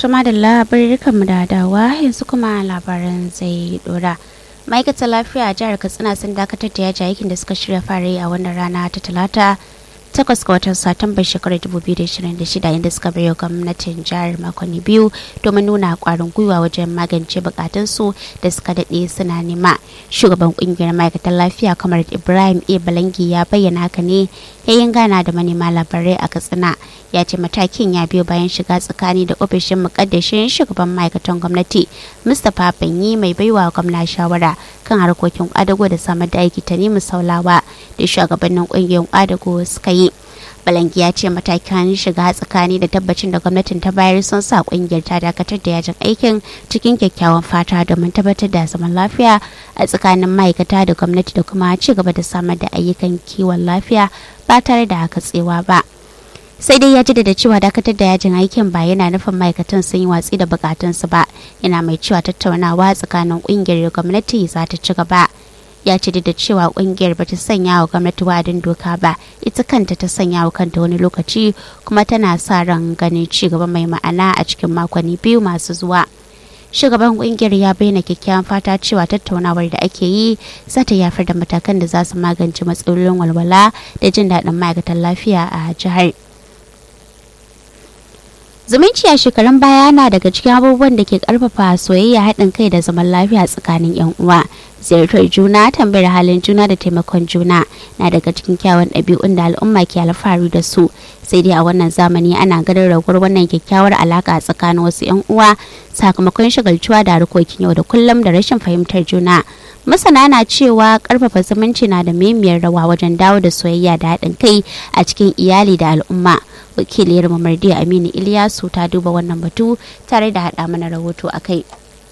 Tuma da labarin mu da dawa yanzu kuma labaran zai dora. Ma'aikatar lafiya a jihar Katsina sun dakatar da yaji aikin da suka shirya fara yi a wannan rana ta talata takwas ga watan satumbar shekarar 2026 inda suka bayo gwamnatin jihar makonni biyu domin nuna kwarin gwiwa wajen magance bukatunsu da suka daɗe suna nema shugaban kungiyar ma'aikatan lafiya kamar ibrahim a balangi ya bayyana haka ne yayin gana da manema labarai a katsina ya ce matakin ya biyo bayan shiga tsakani da ofishin mukaddashin shugaban ma'aikatan gwamnati mustapha banyi mai baiwa gwamna shawara kan harkokin kwadago da samar da aiki ta nemi saulawa da shugabannin kungiyar kwadago suka yi balangi ya ce matakan shiga tsakani da tabbacin da gwamnatin ta bayar sun sa kungiyar ta dakatar da yajin aikin cikin kyakkyawan fata domin tabbatar da zaman lafiya a tsakanin ma'aikata da gwamnati da kuma ci gaba da samar da ayyukan kiwon lafiya ba tare da katsewa ba sai dai ya jaddada cewa dakatar da yajin aikin ba yana nufin ma'aikatan sun yi watsi da bukatunsu ba yana mai cewa tattaunawa tsakanin kungiyar gwamnati za ta ci gaba ya ce da cewa kungiyar bata sanya wa gwamnati wa'adin doka ba ita kanta ta sanya wa kanta wani lokaci kuma tana sa ran ganin ci gaba mai ma'ana a cikin makonni biyu masu zuwa shugaban kungiyar ya bayyana kyakkyawan fata cewa tattaunawar da ake yi za ta yafar da matakan da za su magance matsalolin walwala da jin daɗin ma'aikatan lafiya a jihar zumunci a shekarun baya na daga cikin abubuwan da ke karfafa soyayya haɗin kai da zaman lafiya tsakanin 'yan uwa ziyartar juna tambayar halin juna da taimakon juna na daga cikin kyawun ɗabi'un da al'umma ke alfahari da su sai dai a wannan zamani ana ganin raguwar wannan kyakkyawar alaka tsakanin wasu 'yan uwa sakamakon shagaltuwa da harkokin yau da kullum da rashin fahimtar juna masana na cewa karfafa zumunci na da muhimmiyar rawa wajen dawo da soyayya da haɗin kai a cikin iyali da al'umma wakiliyar mamardi aminu iliyasu ta duba wannan batu tare da haɗa mana rahoto a kai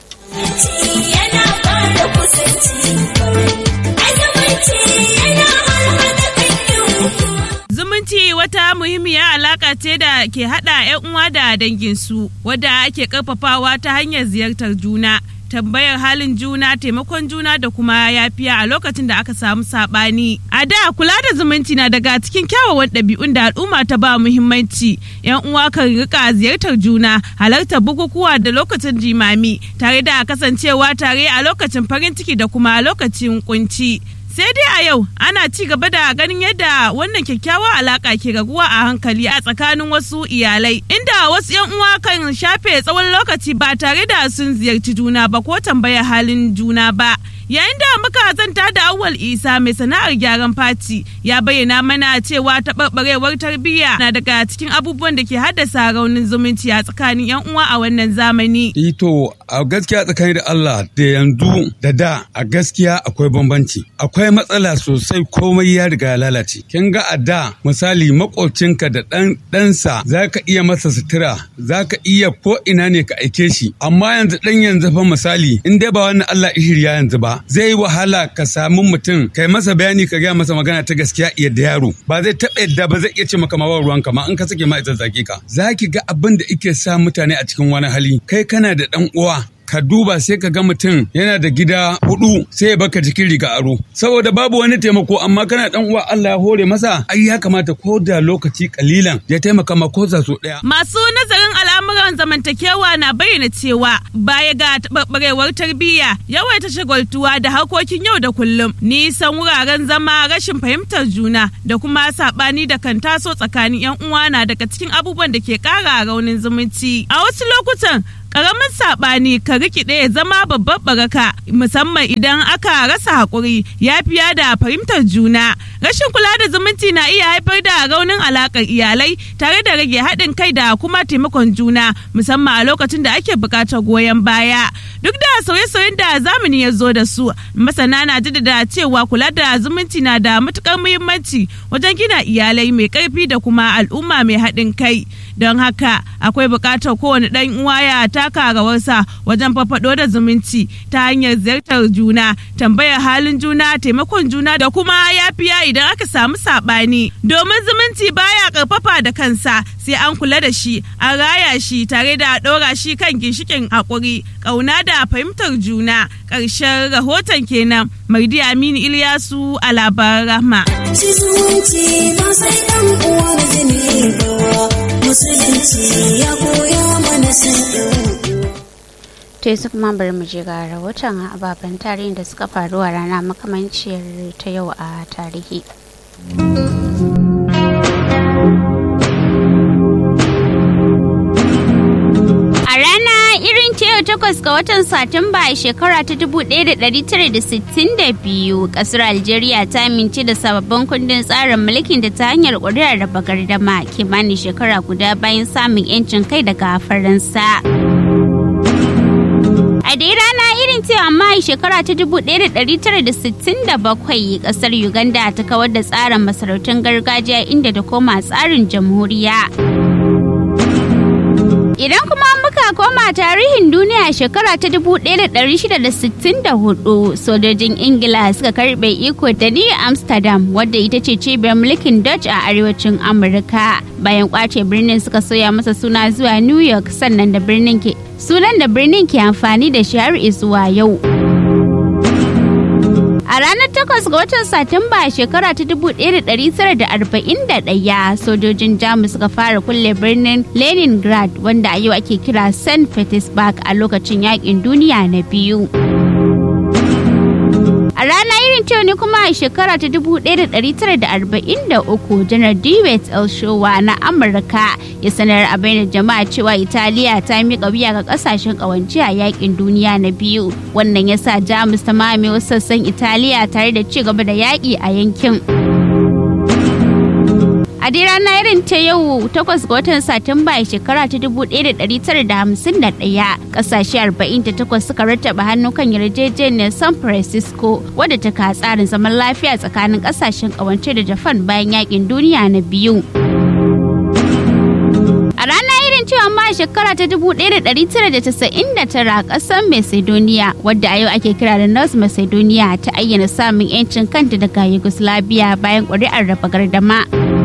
Zumunci wata muhimmiyar alaka ce da ke haɗa 'yan uwa da danginsu wadda ake ƙarfafawa ta hanyar ziyartar juna. tambayar halin juna taimakon juna da kuma yafiya a lokacin da aka samu sabani a da kula da zumunci na daga cikin kyawawan ɗabi'un da al'umma ta ba muhimmanci yan uwa kan rika ziyartar juna halartar bukukuwa da lokacin jimami tare da kasancewa tare a lokacin farin ciki da kuma lokacin kunci sai dai a yau ana ci gaba da ganin yadda wannan kyakkyawar alaka ke raguwa a hankali a tsakanin wasu iyalai inda wasu yan uwa kan shafe tsawon lokaci ba tare da sun ziyarci juna ba ko tambaya halin juna ba yayin da muka zanta da awwal isa mai sana'ar gyaran fati ya bayyana mana cewa taɓarɓarewar tarbiyya na daga cikin abubuwan da ke haddasa raunin zumunci a tsakanin yan uwa a wannan zamani ito a gaskiya tsakanin da allah da yanzu da da a gaskiya akwai bambanci akwai matsala sosai komai ya riga ya lalace kin ga a da misali makocinka da ɗan ɗansa za ka iya masa sutura za ka iya ko ina ne ka aike shi amma yanzu ɗan yanzu fa misali in dai ba wannan allah ishirya yanzu ba zai yi wahala ka samu mutum kai masa bayani ka gaya masa magana ta gaskiya yadda yaro ba zai taɓa yadda ba zai iya ce maka ma ruwan ka ma in ka sake ma ita zaki ka za ki ga abin da ike sa mutane a cikin wani hali kai kana da ɗan uwa ka duba sai ka ga mutum yana da gida hudu sai ya baka jikin riga aro saboda babu wani taimako amma kana dan uwa Allah ya hore masa ai ya kamata ko da lokaci kalilan ya taimaka ma ko so daya masu nazarin al'amuran zamantakewa na bayyana cewa baya ga taɓarɓarewar tarbiyya yawaita shagaltuwa da harkokin yau da kullum nisan wuraren zama rashin fahimtar juna da kuma saɓani da kan taso tsakanin 'yan uwa na daga cikin abubuwan da ke ƙara raunin zumunci a wasu lokutan Karamin saɓani ka rikide ya zama babbar baraka musamman idan aka rasa haƙuri yafiya da fahimtar juna. Rashin kula da zumunci na iya haifar da raunin alaƙar iyalai tare da rage haɗin kai da kuma taimakon juna musamman a lokacin da ake buƙatar goyon baya. Duk da sauye-sauyen da zamani ya zo da su, masana na jaddada cewa kula da zumunci na da matuƙar muhimmanci wajen gina iyalai mai ƙarfi da kuma al'umma mai haɗin kai. Don haka akwai buƙatar kowane ɗan uwa ya taka rawarsa wajen farfado da zumunci ta hanyar ziyartar juna tambayar halin juna taimakon juna da kuma yafiya idan aka samu saɓani domin zumunci baya karfafa da kansa sai an kula da shi an raya shi tare da ɗora shi kan ginshikin haƙuri ƙauna da fahimtar juna ƙarshen rahoton kenan mardi aminu ilyasu a labaran rahma. musulunci ya koya mana to yanzu kuma bari mu je ga rahoton ababen tarihin da suka faru a rana makamanciyar ta yau a tarihi A rana irin ta yau takwas ga watan Satumba a shekara ta 1962 kasar Algeria ta amince da sababbin kundin tsarin mulkin da ta hanyar ƙuri'ar raba gardama kimanin shekara guda bayan samun 'yancin kai daga Faransa. A dai rana irin ce amma a shekara ta 1967 kasar Uganda ta kawar da tsarin masarautun gargajiya inda ta koma tsarin jamhuriya. Idan kuma muka koma tarihin duniya shekara ta 1664 sojojin Ingila suka karbe iko da New Amsterdam wadda ita ce cibiyar mulkin Dutch a arewacin Amurka. Bayan kwace birnin suka soya masa suna zuwa New York sannan da birnin ke sunan da birnin ke amfani da shi har zuwa yau. A ranar 8 ga watan Satumba shekara ta 1941 sojojin Jamus suka fara kulle birnin Leningrad wanda a yau ake kira St. Petersburg a lokacin yakin duniya na biyu. A rana irin ta ne kuma a shekara ta 1943 janar Dewey Elshowa na Amurka ya sanar a bainar jama'a cewa Italiya ta miƙa wuya ga ƙasashen ƙawance a yakin duniya na biyu. Wannan ya sa Jamus ta mame wasu sassan Italiya tare da ci gaba da yaƙi a yankin. A dai rana irin ta yau takwas ga watan Satumba a shekara ta 1951 kasashe 48 suka rattaba hannu kan yarjejeniyar San Francisco wadda ta ka tsarin zaman lafiya tsakanin kasashen kawance da Japan bayan yakin duniya na biyu. A rana irin cewa ma a shekara ta 1999 kasar Macedonia wadda a yau ake kira da North Macedonia ta ayyana samun 'yancin kanta daga Yugoslavia bayan ƙuri'ar raba gardama.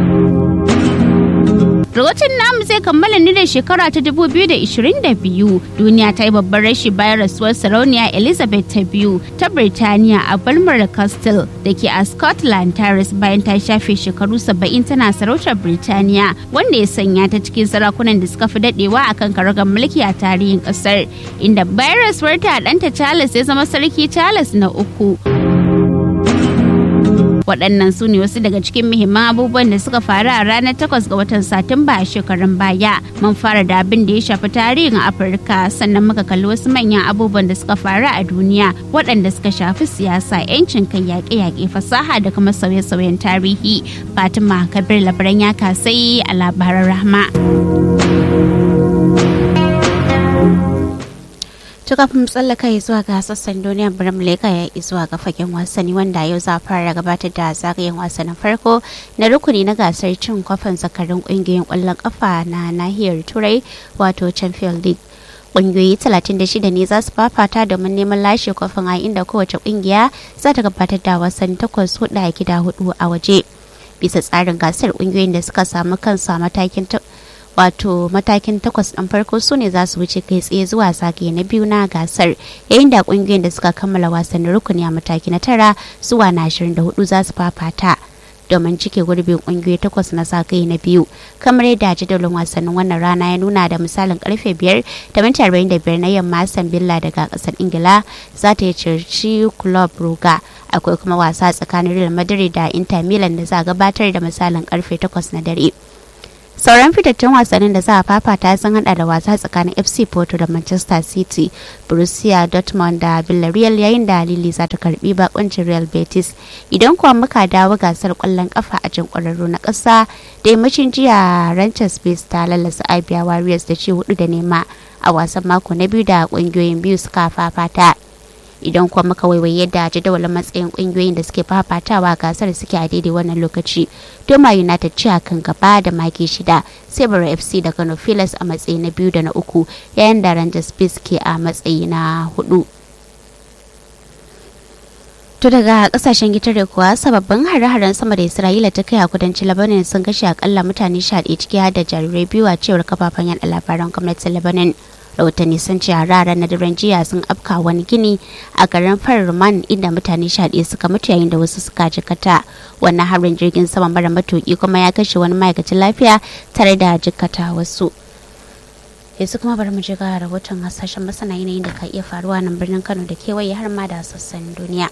Rahoton namu zai kammala ni da shekara ta 2022 duniya ta yi babban rashi bayan rasuwar sarauniya Elizabeth ta biyu ta Birtaniya a Balmoral Castle da ke a Scotland ta rasu bayan ta shafe shekaru 70 tana sarautar Birtaniya wanda ya sanya ta cikin sarakunan da suka fi dadewa akan karagar mulki a tarihin kasar inda bayan rasuwar ta ɗanta Charles ya zama sarki Charles na uku. waɗannan su ne wasu daga cikin muhimman abubuwan da suka faru a ranar 8 ga watan satumba a shekarun baya mun fara da abin da ya shafi tarihin afirka sannan muka kalli wasu manyan abubuwan da suka faru a duniya waɗanda suka shafi siyasa yancin kai yaƙe-yaƙe fasaha da kuma sauye-sauyen tarihi fatima kabir labaran ya kasai a labaran rahma To kafin tsallaka ya zuwa ga sassan duniya Biram Leka ya yi zuwa ga fagen wasanni wanda yau za fara gabatar da zagayen wasannin farko na rukuni na gasar cin kwafin zakarin kungiyoyin kwallon kafa na nahiyar Turai wato Champions League. Ƙungiyoyi 36 ne za su fafata domin neman lashe kwafin a inda kowace ƙungiya za ta gabatar da wasanni takwas hudu a gida hudu a waje. Bisa tsarin gasar ƙungiyoyin da suka samu kansu a matakin wato matakin takwas ɗin farko su ne za su wuce kai tsaye zuwa zagaye na biyu na gasar yayin da ƙungiyoyin da suka kammala wasannin rukuni a mataki na tara zuwa na ashirin da hudu za su fafata domin cike gurbin ƙungiyoyi takwas na zagaye na biyu kamar yadda jadawalin wasannin wannan rana ya nuna da misalin karfe biyar da minti arba'in da biyar na yamma Aston Villa daga ƙasar Ingila za ta yi circi Club Brugge akwai kuma wasa tsakanin Real Madrid da Inter Milan da za a gabatar da misalin karfe takwas na dare. sauran fitattun wasannin da za a fafata sun hada da wasa tsakanin fc porto da manchester city borussia dortmund da villarreal yayin da lili za ta karbi bakuncin real betis idan kuwa muka dawo gasar kwallon kafa a jin kwararru na kasa da yammacin jiya ranchers base ta lalasa abia warriors da ci hudu da nema a wasan mako na biyu da kungiyoyin biyu suka fafata idan kuma muka waiwaye yadda jadawalin matsayin kungiyoyin da suke fafatawa gasar suke a daidai wannan lokaci doma united ci a kan gaba da maki shida sai bara fc da kano filas a matsayi na biyu da na uku yayin da rangers base ke a matsayi na hudu To daga kasashen gitare kuwa sababbin hare-haren sama da Isra'ila ta kai a kudancin Lebanon sun kashe akalla mutane sha ciki har da jarirai biyu a cewar kafafen yada labaran gwamnatin Lebanon. rahotanni sun ce harara na daren jiya sun afka wani gini a garin farman inda mutane sha suka mutu yayin da wasu suka jikata wannan harin jirgin sama mara matuki kuma ya kashe wani ma'aikacin lafiya tare da jikata wasu yanzu kuma bari mu je ga rahoton hasashen masana yanayin da ka iya faruwa nan birnin kano da kewaye har ma da sassan duniya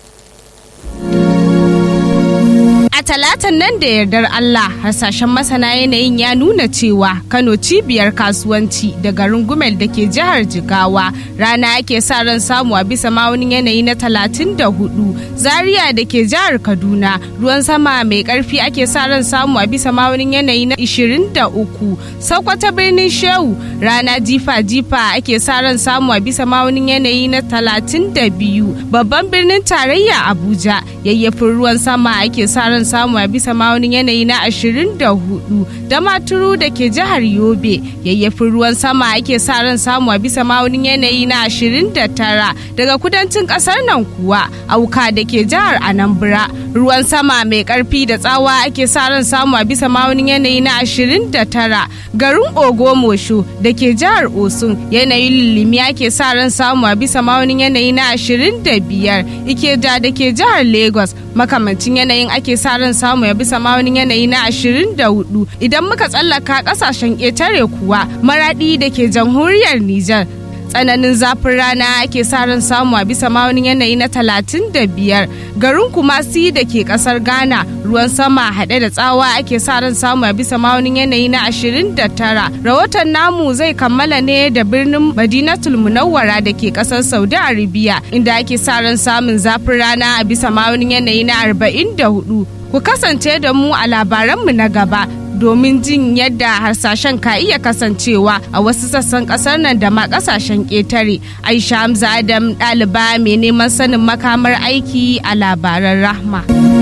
A talatan nan da yardar Allah hasashen masana yanayin ya nuna cewa Kano cibiyar kasuwanci da garin Gumel da ke jihar Jigawa rana ake sa ran samu a bisa ma'aunin yanayi na 34 Zaria da ke jihar Kaduna ruwan sama mai karfi ake sa ran samu a bisa ma'aunin yanayi na 23 Sokoto birnin Shehu rana jifa-jifa ake sa ran samu a bisa ma'aunin yanayi na 32 babban birnin tarayya Abuja yayyafin ruwan sama ake sa ran samu a bisa ma'aunin yanayi na 24 da maturu da ke jihar yobe yayyafin ruwan sama ake sa ran samu a bisa ma'aunin yanayi na 29 daga kudancin kasar nan kuwa auka da ke jihar anambra ruwan sama mai karfi da tsawa ake sa ran samu a bisa ma'aunin yanayi na 29 garin ogomosho da ke jihar osun yanayin lilimi ake sa ran samu a bisa ma'aunin yanayi na 25 ikeja da ke jihar lagos makamancin yanayin ake sa ran samu ya bisa ma'aunin yanayi na 24 idan muka tsallaka kasashen ƙetare kuwa maradi da ke jamhuriyar Nijar tsananin zafin rana ake sa ran samu a bisa ma'aunin yanayi na 35 garin kumasi da ke kasar ghana ruwan sama haɗe da tsawa ake sa ran samu a bisa ma'aunin yanayi na 29 rahoton namu zai kammala ne da birnin madinatul munawwara da ke kasar saudi arabia inda ake sa ran samun zafin rana a bisa ma'aunin yanayi na 44 ku kasance da mu a labaranmu na gaba domin jin yadda harsashen ka iya kasancewa a wasu sassan kasar nan da ma kasashen ƙetare aisha hamza adam ɗaliba mai neman sanin makamar aiki a labaran rahma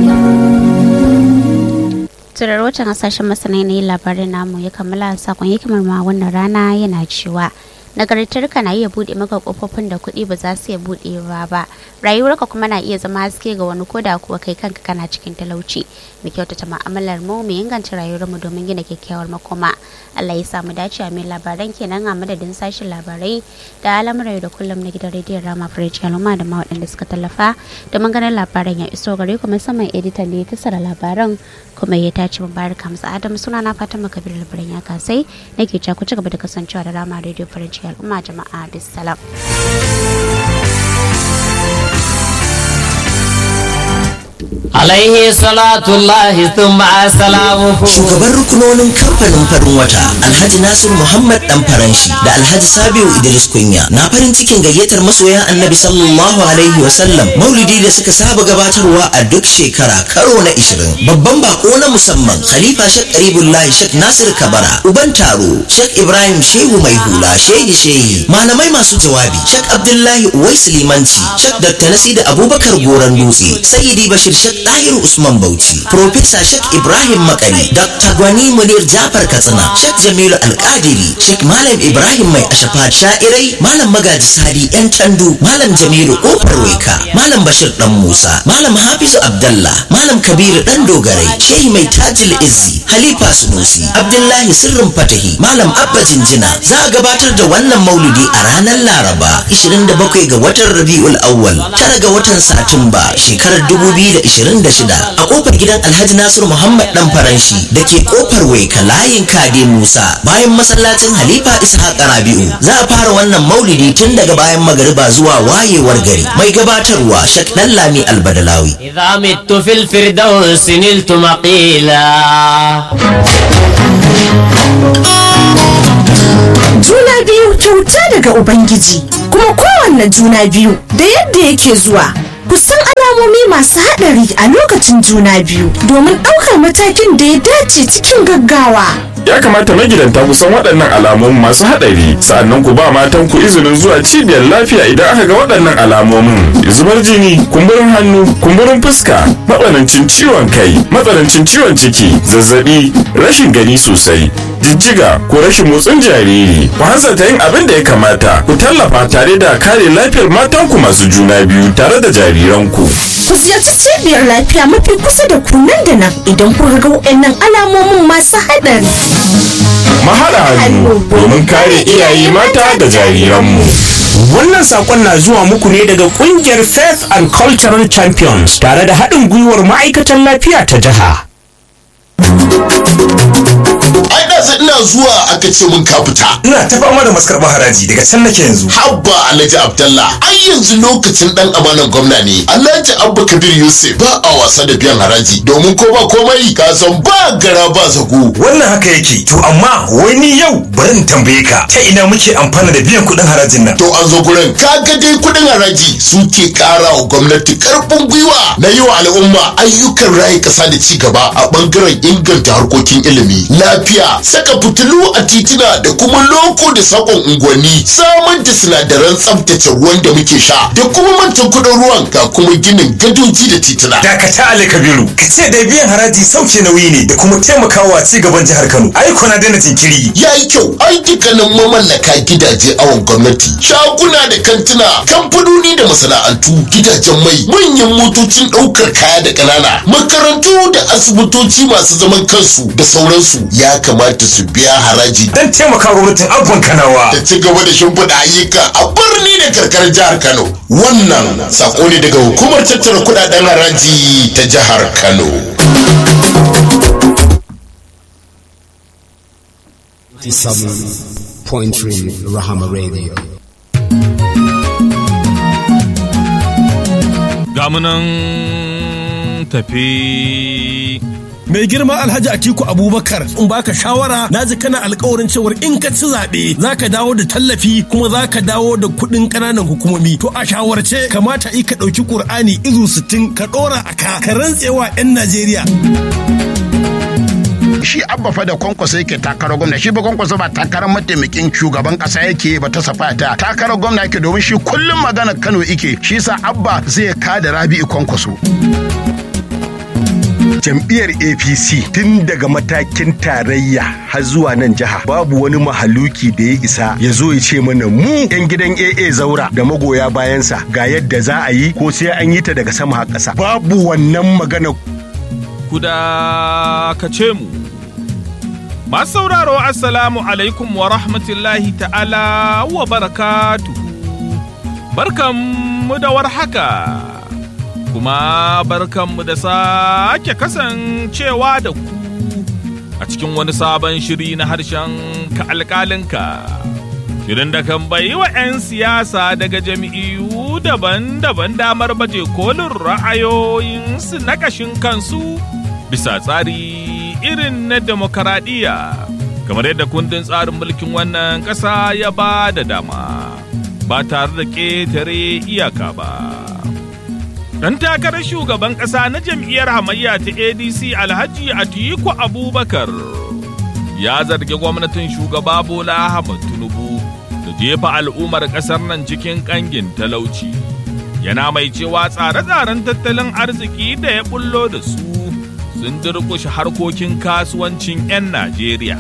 turar watan hasashen masana yanayin labarin namu ya kammala sakon hikimar ma wannan rana yana cewa nagartarka na iya buɗe maka kofofin da kuɗi ba za su iya buɗewa ba rayuwarka kuma na iya zama haske ga wani koda kuwa kai kanka kana cikin talauci mu kyautata ma'amalar mu mu inganta rayuwar mu domin gina kyakkyawar makoma Allah ya samu dace a mai labaran kenan a madadin sashen labarai da al'amuran da kullum na gidan rediyon rama fridge al'umma da ma waɗanda suka tallafa domin ganin labaran ya iso gare ku musamman editan da ya tasara labaran kuma ya tace mubarak hamza adam suna na fatan makabir labaran ya kasai nake cewa ku ci gaba da kasancewa da rama rediyo farin ciki al'umma jama'a bisalam. alaihi salatullahi thumma salamuhu shugaban rukunonin kamfanin farin wata alhaji nasiru muhammad dan faranshi da alhaji sabiu idris kunya na farin cikin gayyatar masoya annabi sallallahu alaihi wasallam maulidi da suka saba gabatarwa a duk shekara karo na 20 babban bako na musamman khalifa shek karibullahi shek nasir kabara uban taro shek ibrahim shehu mai hula shehi shehi malamai masu jawabi shek abdullahi uwais limanci shek dr nasida abubakar goran dutse sayyidi bashir shek Dahiru Usman Bauchi, Profesa Sheikh Ibrahim Makari, Dr. Gwani Munir Jafar Katsina, Sheikh Jamilu Alkadiri, Sheikh Malam Ibrahim Mai Ashafa Sha'irai, Malam Magaji Sadi Yan Candu, Malam Jamilu Kofar Weka, Malam Bashir Dan Musa, Malam Hafizu Abdallah, Malam Kabiru Dan Dogarai, Shehi Mai Tajil Izzi, Halifa Sunusi, Abdullahi Sirrin Fatahi, Malam Abba Jinjina, za a gabatar da wannan maulidi a ranar Laraba, 27 ga watan Rabi'ul Awwal, tara ga watan Satumba, shekarar 2020 26 a kofar gidan Alhaji Nasiru Muhammad dan Faranshi da ke kofar Waika layin Kade Musa bayan masallacin Halifa Ishaq Rabi'u za a fara wannan maulidi tun daga bayan magariba zuwa wayewar gari mai gabatarwa Shek Dallami Albadalawi idza mittu fil firdaus niltu maqila juna biyu kyauta daga ubangiji kuma kowanne juna biyu da yadda yake zuwa kusan alamomi masu haɗari a lokacin juna biyu domin ɗaukar matakin da ya dace cikin gaggawa ya kamata magidanta ku san waɗannan alamomin masu haɗari sa'annan ku ba matan ku izinin zuwa cibiyar lafiya idan aka ga waɗannan alamomin zubar jini kumburin hannu kumburin fuska matsanancin ciwon kai matsanancin ciwon ciki zazzabi rashin gani sosai jijjiga ko rashin motsin jariri ku hanzarta yin abin da ya kamata ku tallafa tare da kare lafiyar matanku masu juna biyu tare da jariranku ku ziyarci cibiyar lafiya mafi kusa da ku nan da nan idan kun ga waɗannan alamomin masu haɗari mahaɗa hannu domin kare iyaye mata da jariranmu Wannan sakon na zuwa muku ne daga kungiyar Faith and Cultural Champions tare da haɗin gwiwar ma'aikatan lafiya ta jiha. ai da ina zuwa aka ce mun ka fita ina ta fama da maskarɓar haraji daga can nake yanzu habba alhaji abdallah ai yanzu lokacin dan amanan gwamna ne alhaji abba kabir yusuf ba a wasa da biyan haraji domin ko ba komai ka san ba gara ba zago wannan haka yake to amma wai ni yau bari in tambaye ka ta ina muke amfana da biyan kuɗin harajin nan to an zo gurin kaga dai kuɗin haraji suke ƙara wa gwamnati karfin gwiwa na yi wa al'umma ayyukan rayu ƙasa da ci gaba a ɓangaren inganta harkokin ilimi lafiya saka fitilu a titina da kuma loko da sakon unguwanni samar da sinadaran tsaftace ruwan da muke sha da kuma mantan kuɗin ruwan ga kuma ginin gadoji da titina dakata ali kabiru ka ce da biyan haraji sauke nauyi ne da kuma taimakawa ci gaban jihar kano ai kuna daina jinkiri ya yi kyau ai dukkanin mamallaka gidaje awon gwamnati shaguna da kantuna kamfanoni da masana'antu gidajen mai manyan motocin ɗaukar kaya da ƙanana makarantu da asibitoci masu zaman kansu da sauransu ya kamata su biya haraji don taimaka gwamnatin abban kanawa da ci gaba da shimfiɗa ayyuka a birni da karkarar jihar kano wannan sako ne daga hukumar tattara kuɗaɗen haraji ta jihar kano Point Rahama Radio. gamunan tafi mai girma alhaji atiku abubakar in baka shawara na ji kana alkawarin cewar in ka ci zaɓe za ka dawo da tallafi kuma za ka dawo da kuɗin ƙananan hukumomi to a shawarce kamata i ka ɗauki ƙur'ani izu sittin ka ɗora a ka ka rantsewa 'yan najeriya shi abba fa da kwankwaso yake takarar gwamna shi ba kwankwaso ba takarar mataimakin shugaban kasa yake ba ta safa ta takarar gwamna yake domin shi kullum magana kano yake shi sa abba zai kada rabi'u kwankwaso jam'iyyar apc tun daga matakin tarayya har zuwa nan jiha babu wani mahaluki da ya isa ya zo ya ce mana mu yan gidan aa zaura da magoya bayansa ga yadda za a yi ko sai an yi ta daga sama har ƙasa babu wannan magana kuda ka ce mu masu sauraro assalamu alaikum wa rahmatullahi ta'ala wa barakatu barkanmu da warhaka kuma barkanmu da sake kasancewa da ku a cikin wani sabon shiri na harshen ka alkalinka shirin da kan bayi wa 'yan siyasa daga jami'u daban-daban damar baje kolin ra'ayoyinsu na ƙashin kansu bisa tsari irin na demokaradiyya kamar yadda kundin tsarin mulkin wannan ƙasa ya ba da dama ba tare da ƙetare iyaka ba. Ɗan takarar shugaban ƙasa na jam'iyyar hamayya ta ADC Alhaji Atiku Abubakar ya zargi gwamnatin shugaba Bola Ahmad Tinubu da jefa al'ummar ƙasar nan cikin ƙangin talauci. Yana mai cewa tsare-tsaren tattalin arziki da ya bullo da su sun durƙushe harkokin kasuwancin 'yan Najeriya.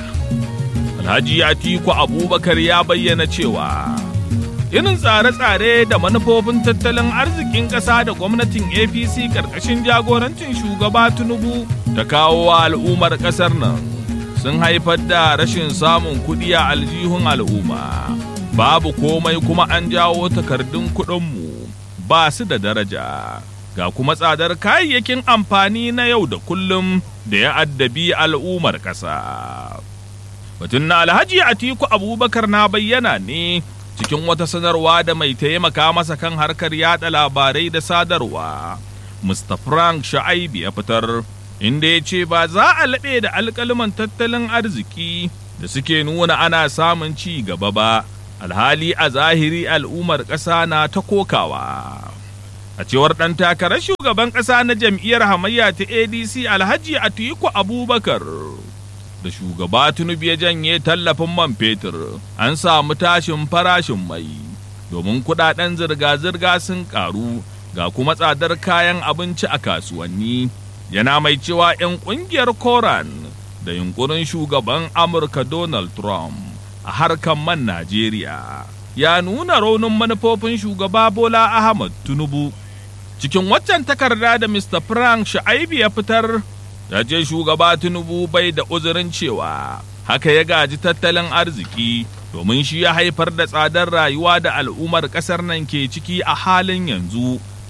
Alhaji Atiku Abubakar ya bayyana cewa irin tsare-tsare da manufofin tattalin arzikin ƙasa da gwamnatin APC ƙarƙashin jagorancin shugaba Tinubu ta kawo wa al'ummar ƙasar nan sun haifar da rashin samun kuɗi a aljihun al'umma. Babu komai kuma an jawo takardun kuɗinmu ba su da daraja. ga kuma tsadar kayayyakin amfani na yau da kullum da ya addabi al'ummar ƙasa. Batun na Alhaji Atiku Abubakar na bayyana ne cikin wata sanarwa da mai taimaka masa kan harkar yada labarai da sadarwa. Mr. Frank Sha'aibi ya fitar, inda ya ce ba za a laɓe da alƙaliman tattalin arziki da suke nuna ana samun ci gaba ba, alhali a zahiri al'ummar ƙasa na ta kokawa. a cewar ɗan takarar shugaban ƙasa na jam'iyyar hamayya ta adc alhaji atiku abubakar da shugaba tinubu ya janye tallafin man fetur an samu tashin farashin mai domin kudaden zirga-zirga sun karu ga kuma tsadar kayan abinci a kasuwanni yana mai cewa 'yan kungiyar koran da yunkurin shugaban amurka donald trump a harkar man najeriya ya nuna raunin manufofin shugaba bola ahmad tinubu cikin waccan takarda da Mr. Frank Sha'aibi ya fitar ya ce shugaba Tinubu bai da uzurin cewa haka ya gaji tattalin arziki domin shi ya haifar da tsadar rayuwa da al'ummar ƙasar nan ke ciki a halin yanzu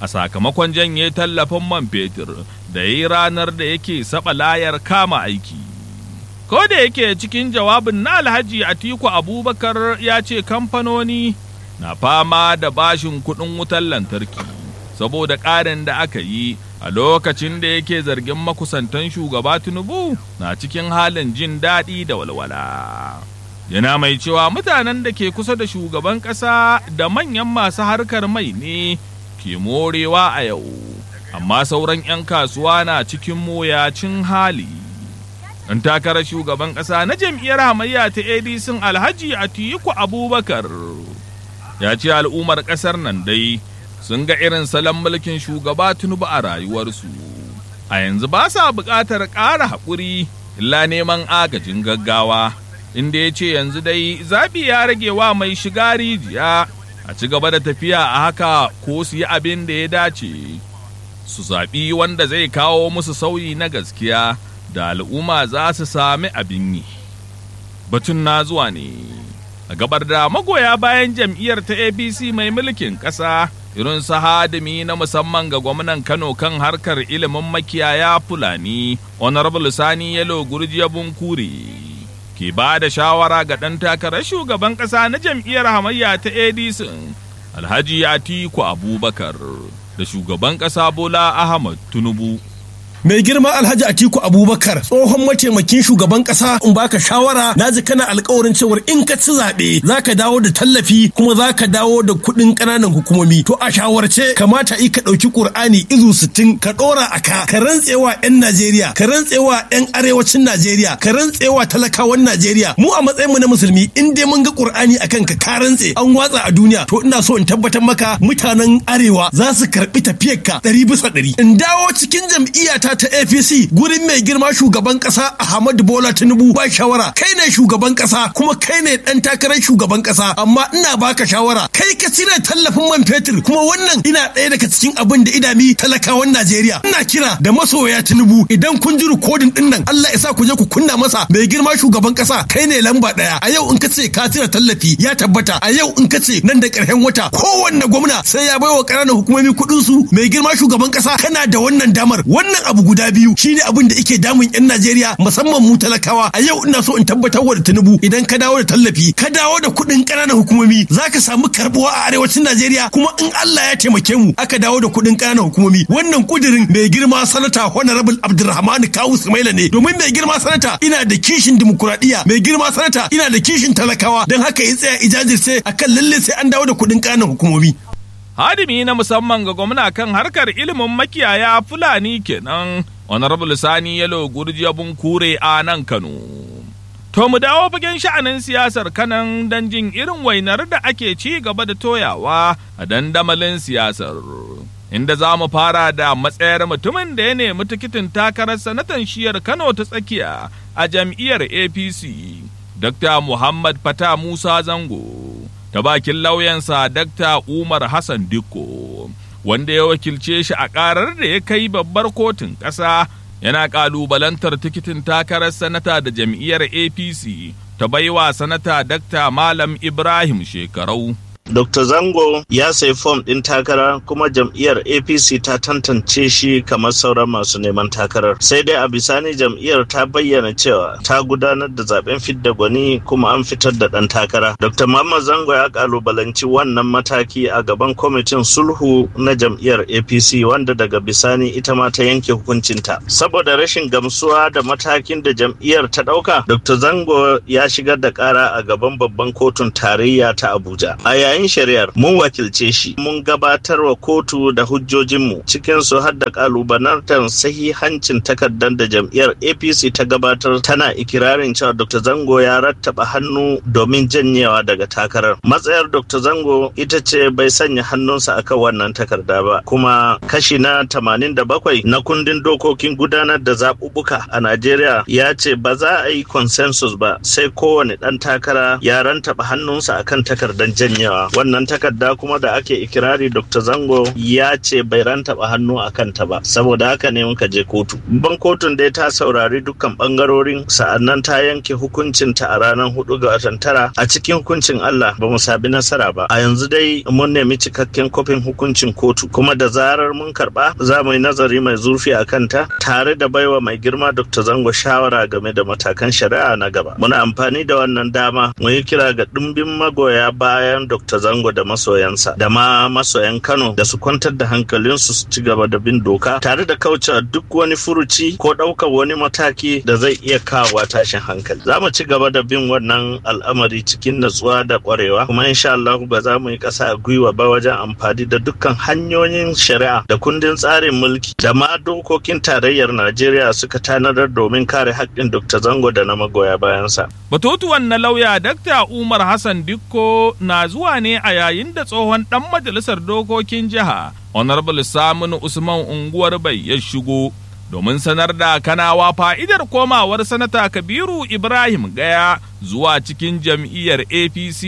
a sakamakon janye tallafin man fetur da yi ranar da yake saba layar kama aiki. Ko da yake cikin jawabin na Alhaji Atiku Abubakar ya ce kamfanoni na fama da bashin kuɗin wutar lantarki saboda ƙarin da aka yi a lokacin da yake zargin makusantan shugaba Tinubu na cikin halin jin daɗi da walwala. Yana mai cewa mutanen da ke kusa da shugaban ƙasa da manyan masu harkar mai ne ke morewa a yau, amma sauran 'yan kasuwa na cikin moyacin hali. Ɗan takarar shugaban ƙasa na jam'iyyar hamayya ta ADC Alhaji Atiku Abubakar ya ce al'ummar ƙasar nan dai sun ga irin salon mulkin shugaba Tinubu a rayuwarsu. A yanzu ba sa buƙatar ƙara haƙuri illa neman agajin gaggawa, inda ya ce yanzu dai zaɓi ya rage wa mai shiga rijiya a ci gaba da tafiya a haka ko su yi abin da ya dace. Su zaɓi wanda zai kawo musu sauyi na gaskiya da al'umma za su sami abin yi. Batun na zuwa ne. a gabar da magoya bayan jam'iyyar ta apc mai mulkin ƙasa irin su hadimi na musamman ga gwamnan kano kan harkar ilimin makiyaya fulani honorable sani yalo gurjiya bunkuri ke ba da shawara ga ɗan takarar shugaban ƙasa na jam'iyyar hamayya ta adc alhaji atiku abubakar da shugaban ƙasa bola ahmad tinubu mai girma alhaji atiku abubakar tsohon mataimakin shugaban kasa in baka shawara na ji kana alkawarin cewar in ka ci zaɓe za ka dawo da tallafi kuma za ka dawo da kuɗin ƙananan hukumomi to a shawarce kamata i ka ɗauki ƙur'ani izu sittin ka ɗora a ka ka rantsewa 'yan najeriya ka rantsewa 'yan arewacin najeriya ka rantsewa talakawan najeriya mu a matsayinmu na musulmi in dai mun ga ƙur'ani a kanka ka rantse an watsa a duniya to ina so in tabbatar maka mutanen arewa za su karɓi tafiyarka ɗari bisa ɗari in dawo cikin jam'iyyata ta APC gurin mai girma shugaban kasa Ahmadu Bola Tinubu ba shawara kai ne shugaban kasa kuma kai ne dan takarar shugaban kasa amma ina baka shawara kai ka cire tallafin man fetur kuma wannan ina ɗaya daga cikin abin da idami talakawan Najeriya ina kira da masoya Tinubu idan kun ji rikodin din nan Allah ya sa ku je ku kunna masa mai girma shugaban kasa kai ne lamba ɗaya a yau in ka ce ka cire tallafi ya tabbata a yau in ka ce nan da ƙarshen wata kowanne gwamna sai ya baiwa ƙananan hukumomi kuɗin su mai girma shugaban kasa kana da wannan damar wannan abu guda biyu shine abin da ike damun yan Najeriya musamman mu talakawa a yau ina so in tabbatar wa da Tinubu idan ka dawo da tallafi ka dawo da kuɗin ƙananan hukumomi zaka samu karbuwa a arewacin Najeriya kuma in Allah ya taimake mu aka dawo da kuɗin ƙananan hukumomi wannan kudirin mai girma sanata honorable Abdulrahman Kawu Sumaila ne domin mai girma sanata ina da kishin dimokuraɗiyya mai girma sanata ina da kishin talakawa don haka ya tsaya ijajirce akan lalle sai an dawo da kuɗin ƙananan hukumomi. hadimi na musamman ga gwamna kan harkar ilimin makiyaya fulani kenan honorable sani yalo gurjiya kure a nan kano to mu dawo fagen sha'anin siyasar kanan don jin irin wainar da ake ci gaba da toyawa a dandamalin siyasar inda za mu fara da matsayar mutumin da ya nemi tikitin takarar sanatan shiyar kano ta tsakiya a jam'iyyar apc dr muhammad fata musa zango ta bakin lauyansa Dr. Umar Hassan Dikko, wanda ya wakilce shi a ƙarar da ya kai babbar kotun ƙasa yana ƙalubalantar tikitin takarar sanata da jam'iyyar APC ta baiwa sanata Dr. Malam Ibrahim Shekarau. Dr. Zango ya sayi fom ɗin takara kuma jam'iyyar APC ta tantance shi kamar sauran masu neman takarar. Sai dai a bisani jam'iyyar ta bayyana cewa ta gudanar da zaben fidda gwani kuma an fitar da ɗan takara. Dr. Muhammad Zango ya kalubalanci wannan mataki a gaban kwamitin sulhu na jam'iyyar APC wanda daga bisani ita ma ta yanke hukuncinta. Saboda rashin gamsuwa da matakin da jam'iyyar ta ɗauka, Dr. Zango ya shigar da ƙara a gaban babban kotun tarayya ta Abuja. A yayin shari'ar mun wakilce shi mun gabatar wa kotu da hujjojinmu cikin su har da kalubalantar sahihancin takardar da jam'iyyar apc ta gabatar tana ikirarin cewa dr zango ya rattaba hannu domin janyewa daga takarar matsayar dr zango ita ce bai sanya hannunsa akan wannan takarda ba kuma kashi na 87 na kundin dokokin gudanar da zaɓuɓɓuka a najeriya ya ce ba za a yi consensus ba sai kowane ɗan takara ya rantaba hannunsa akan takardar janyewa wannan takarda kuma da ake ikirari dr zango ya ce bai rantaba hannu a kanta ba saboda haka ne muka je kotu ban kotun dai ta saurari dukkan bangarorin sa'annan ta yanke hukuncin ta a ranar hudu ga watan tara a cikin hukuncin allah ba mu sabi nasara ba a yanzu dai mun nemi cikakken kofin hukuncin kotu kuma da zarar mun karba za mu yi nazari mai zurfi a kanta tare da baiwa mai girma dr zango shawara game da matakan shari'a na gaba muna amfani da wannan dama mu yi kira ga dimbin magoya bayan dr zango da masoyansa da ma masoyan kano da su kwantar da hankalinsu su ci gaba da bin doka tare da kauce duk wani furuci ko ɗaukar wani mataki da zai iya kawo tashin hankali za mu ci gaba da bin wannan al'amari cikin natsuwa da kwarewa kuma insha Allah ba za mu yi ƙasa a gwiwa ba wajen amfani da dukkan hanyoyin shari'a da kundin tsarin mulki da ma dokokin tarayyar Najeriya suka tanadar domin kare haƙƙin Dr. Zango da na magoya bayansa. Batutuwan na lauya Dr. Umar Hassan Dikko na zuwa ne a yayin da tsohon ɗan majalisar dokokin jiha Honorable Saminu Usman unguwar bai ya shigo domin sanar da kanawa fa'idar komawar sanata Kabiru Ibrahim Gaya zuwa cikin jam'iyyar APC